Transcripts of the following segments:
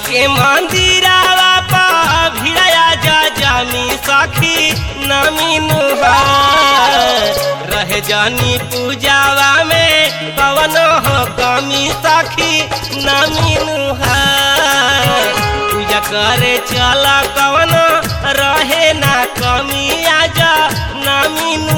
के मंदिरावा पा भिड़या जा जामी सखी नमीनु रहे जानी पूजावा में पवन हो कमी सखी नमीनु पूजा करे चला कवन रहे ना कमी आजा नमीनु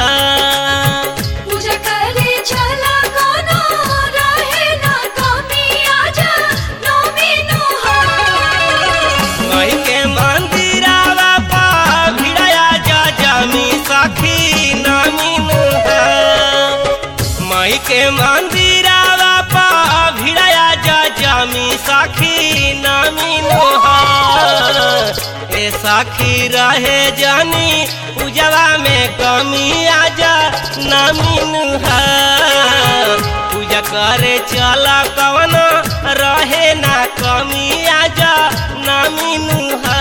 पूजा करे चला कोनो रहे ना कमी आजा नौमी नुहार मई के मंदिरावा पा भिड़या जा जामी सखी नमीनु मई के मंदिरावा पा भिड़या जा जामी सखी नमीनु ए सखी रहे जानी पूजवा में कमी आजा नमीनु पूजा करे चला कवन रहे ना कमी आजा नमीनु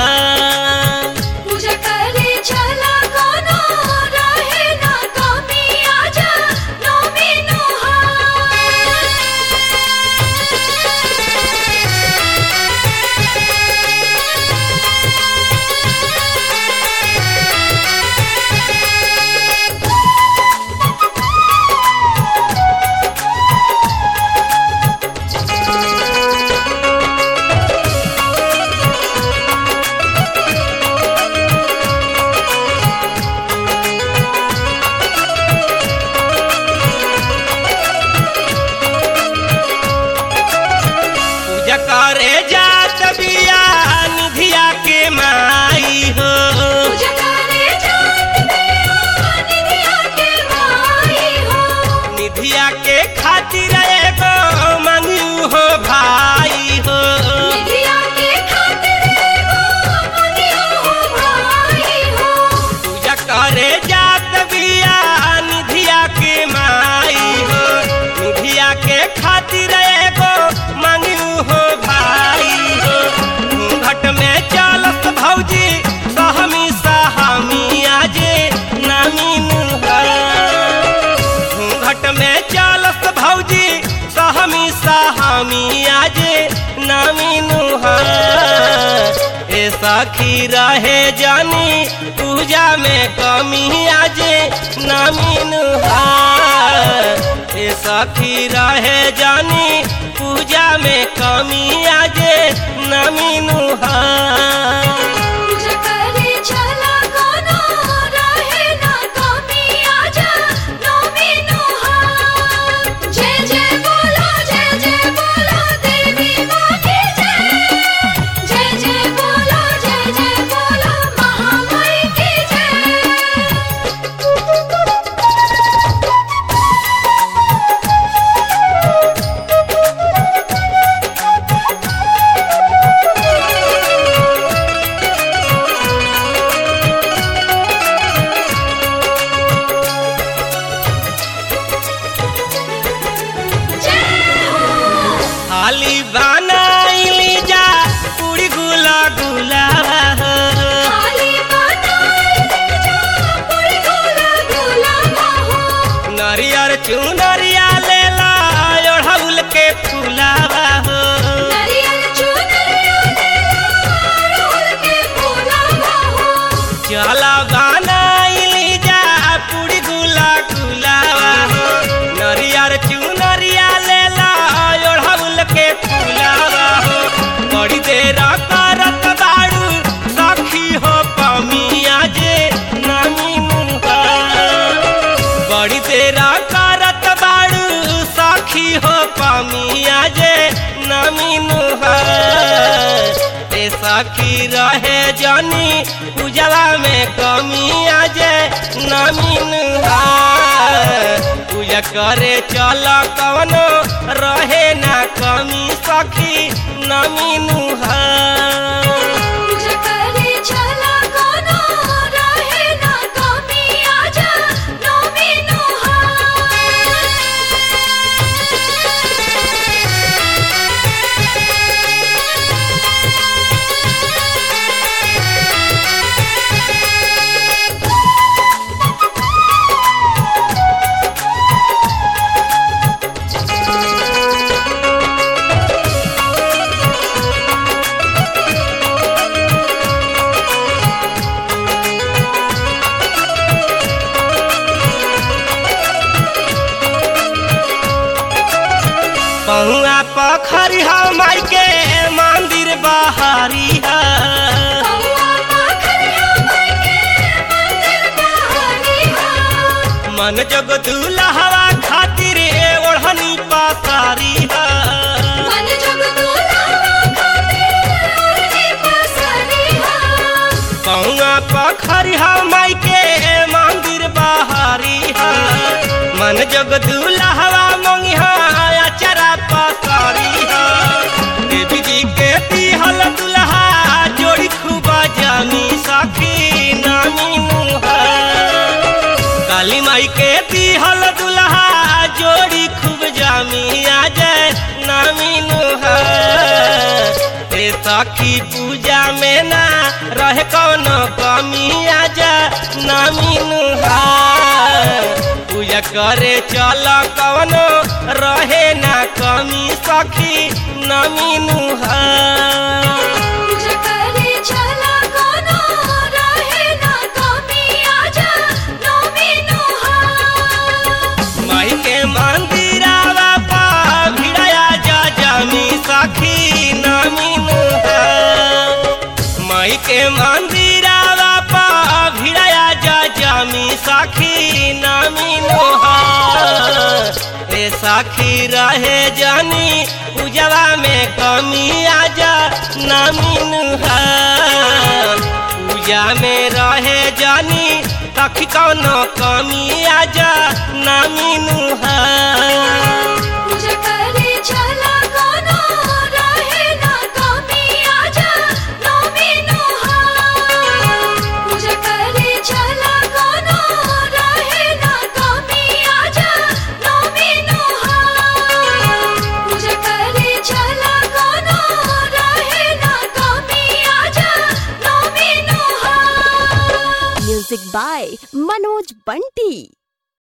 पूजा करे चला कोनो रहे ना कमी आजा नौमी पूजा करे जात बिया निधिया के माई हो पूजा करे जात बिया निधिया के माई हो निधिया के खातिर एगो मंगू हो भाई हो निधिया के खातिर एगो मंगियो हो भाई हो पूजा करे जात बिया निधिया के माई हो निधिया के खातिर एगो मंगू हो भाई हो घूंघट में चलत भौजी सहमी सहमी आजे नामीन घूंघट में चलत भौजी सहमी सहमी आजे नामीन ए सखी रहे जानी पूजा में कमी आजे नामीन ए सखी रहे जानी पूजा में कमी आजे नामीन पूजा करे चला कोनो रहे ना कमी आजा नौमी नुहार जय जय बोलो जय जय बोलो देवी माँ की जय जय जय बोलो जय जय बोलो महामाई की जय हो हाली बनाइली जा पूरी गुला गुला खाली बनाई जा पूरी गोला गोला बाहो नरियर चुनरिया लेला ओढ़ौल के फूलावा हो नरियल चुनरिया लेला रोल के फूला बाहो चला बनाइली जा पूरी गुला गुलावा हो नरियर चुनरिया लेला ओढ़ौल के फूलावा हो बड़ी देर करत बाड़ू सखी हो पमिया जे नामी मुहा बड़ी तेरा करत बाड़ू सखी हो पमिया जे नमीनु ए सखी रहे जानी पूजवा में कमी आजे नमीनु पूजा करे चल कवनो रहे ना कमी सखी नमीनु पूजा करे चला कोनो रहे ना कमी आजा नौमी पहुआ पखरी माई के मंदिर बहारी है कौआ पाखरिया माई के मंदिर बहारी हा मन जग दूल्हा खातिर ओढ़नी पासारी है मन जग दुलावा खातिर ओढ़नी पसारी हा पहुआ पखरी माई के मंदिर बहारी है मन जग दूल्हा मंगिहा अचरा पसारी है देवी जी के दिहल दुल्हा जोड़ी खूब जानी सखी नामी मुहा काली माई के दिहल दुल्हा जोड़ी खूब जामी आ जाए नामी नुहा ए सखी पूजा में ना रहे कौन कमी आ जाए नामी नुहा पूजा करे चल कौनो रहे ना कमी सखी नामी नुहा पूजा करे चला कोनो रहे ना कमी आजा नौमी नुहा माई के मंदिरावा पा भिड़ाया जा जामी सखी नामिनु माई के मंदिरावा पा भिड़ाया जा जामी सखी नामिनु ए सखी रहे जानी पूजवा में कमी आजा नामिनु पूजा में रहे जानी तखी कौनो कमी आजा नामिनु पूजा करे चला कोनो रहे ना कमी आजा नौमी नुहा पूजा करे चला कोनो रहे ना कमी आजा नौमी नुहा पूजा करे चला कोनो रहे ना कमी आजा नौमी नुहा Music by Manoj Bunty.